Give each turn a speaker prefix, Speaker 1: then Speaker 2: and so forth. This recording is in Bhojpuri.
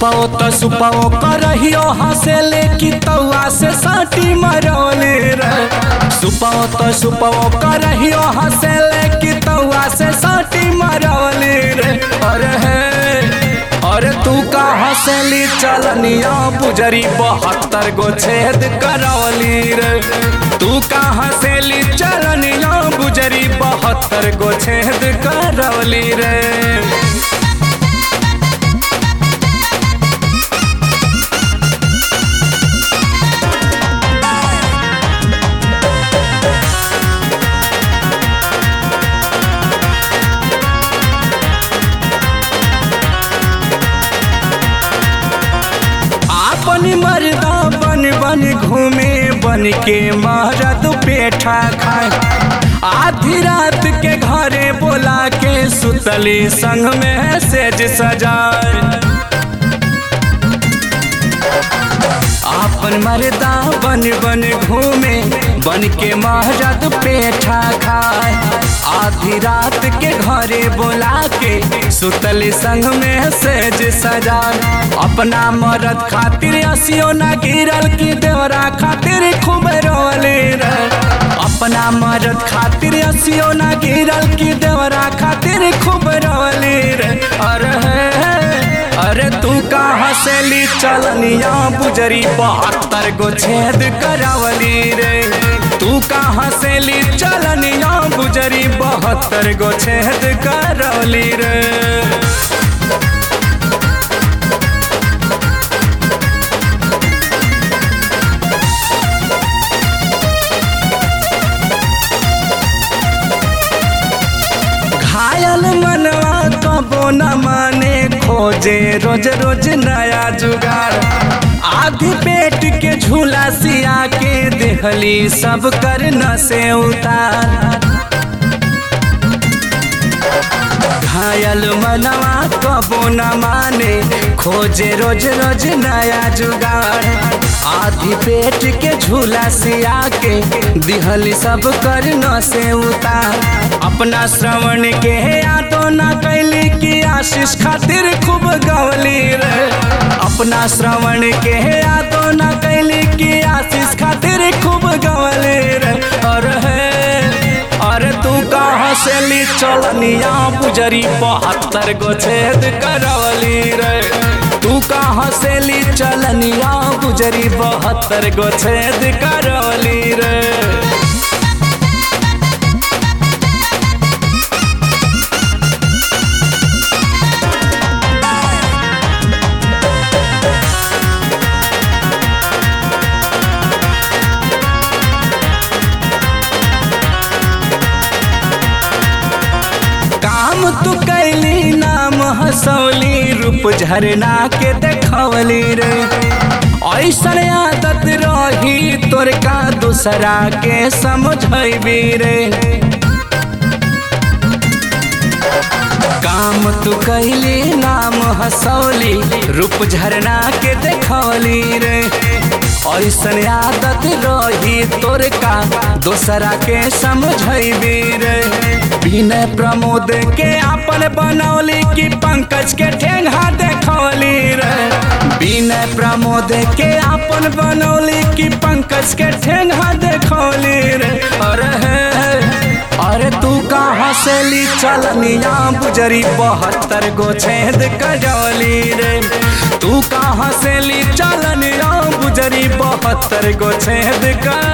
Speaker 1: सुपाओ तो सुपाओ करहियो हंसेले की तौआ से साटी मरौले रे सुपाओ तो सुपाओ करहियो हंसेले की तौआ से साटी मरौले रे अरे हे अरे तू का हंसली चलनिया बुजरी बहत्तर गो छेद करौली रे तू का हंसली चलनिया बुजरी बहत्तर गो छेद करौली रे आपन मर्दा बन बन घूमे बन के महरद पेठा खाए आधी रात के घरे बोला के सुतली संग में सेज सजाए आपन मर्दा बन बन घूमे बन के महरद पेठा खाए आधी रात के घरे बोला के सुतली संग में सेज सजाए अपना मरद खातिर असियो ना गिरल की देवरा खातिर खूब रोले रे अपना मरद खातिर असियो ना गिरल की देवरा खातिर खूब रोले रे अरे अरे तू का हंसली चलनिया बुजरी बहत्तर गो छेद करावली रे तू का हंसली चलनिया बुजरी बहत्तर गो छेद करवली रे घायल मनवा कबो न माने खोजे रोज रोज नया जुगाड़ आधी पेट के झूला सिया के देहली सब कर न से उतार घायल मनवा कबो न माने खोजे रोज रोज नया जुगाड़ आधी पेट के झूला सिया के दिहली सब कर न से उतार अपना श्रवण के यादो न कैली की आशीष खातिर खूब गवली रे अपना श्रवण के यादो न कैली की आशीष खातिर खूब गवली रे अरे अरे तू कहाँ से ली चलनिया बुजरी बहत्तर गो छेद करवली रे तू कहाँ से ली चलनिया बुजरी बहत्तर गो छेद करवली रे काम तू कैली नाम हंसौली रूप झरना के देखवली रे ऐसन आदत रही तोर का दूसरा के समझबी रे काम तू कैली नाम हंसौली रूप झरना के देखवली रे ऐसन आदत रही तोर का दूसरा के समझबी रे विनय प्रमोद के अपन बनौली की पंकज के ठेंगा देखौली रे विनय प्रमोद के अपन बनौली की पंकज के ठेंगा देखौली रे अरे अरे तू कहाँ से ली चलनिया बुजरी बहत्तर गो छेद कजौली रे तू कहाँ से ली चलनिया बुजरी बहत्तर गो छेद कर